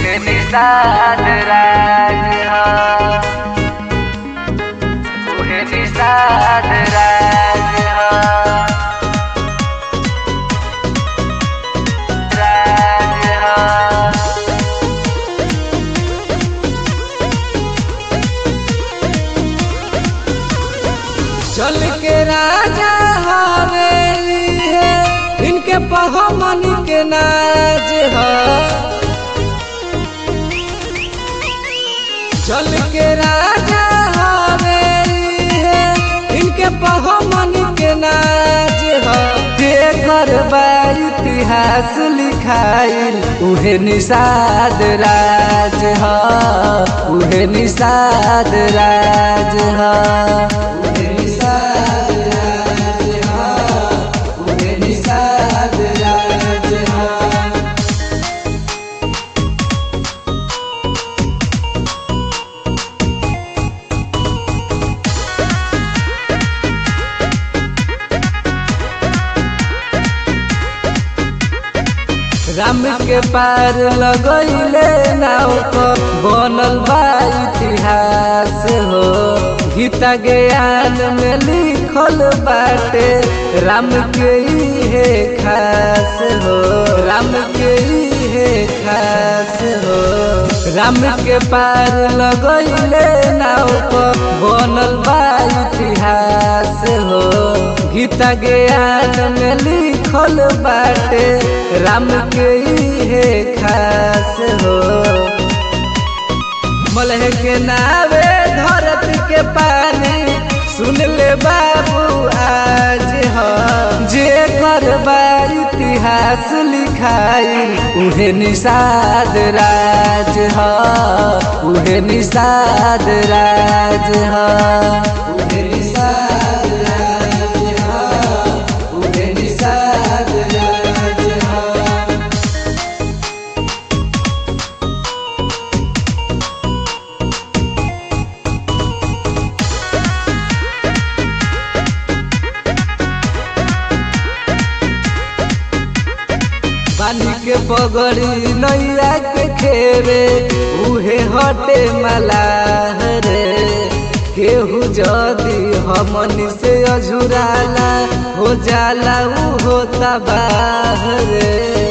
उहे निषाद राज ह उहे निषाद राज ह राज ह चल के राजा हवेली है इनके पहमन के नाज है चल के राजा हवेली है इनके पहमन के नाज है जेकर बा इतिहास लिखाइल उहे निषाद राज है उहे निषाद राज है उहे निषाद राज है उहे निषाद राज है राम के पार लगैले नाव पर बनल बा इतिहास हो गीता ज्ञान में लिखल बाटे राम के इहे खास हो राम के इहे खास हो राम के पार लगैले नाव पर बनल बा इतिहास हो गीता ज्ञान में लिखल बाटे राम के इहे खास हो मलह के नावे धरती के पानी सुन ले बाबू आज ह जे करबा इतिहास लिखाई उहे निषाद राज ह उहे निषाद राज ह उहे निषाद राज ह उहे निषाद राज ह पानी के पगड़ी नैया के खेरे उहे हटे मलाह रे केहू जदी हमनी से अझुराला हो जाला उ होता बाहरे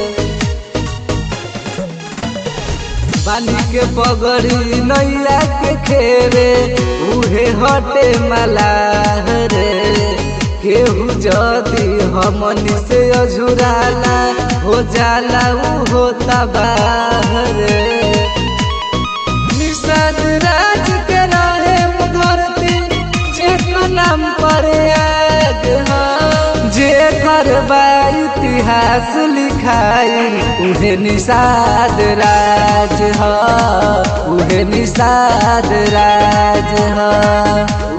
पानी के पगड़ी नैया के खेरे उहे हटे मलाह रे केहू जदी हमनी से अझुराला हो जाला उ होता बाहरे निषाद राज के रहे धरती जेकर नाम पर याद ह जे करबा इतिहास लिखाई उहे निषाद राज ह उहे निषाद राज ह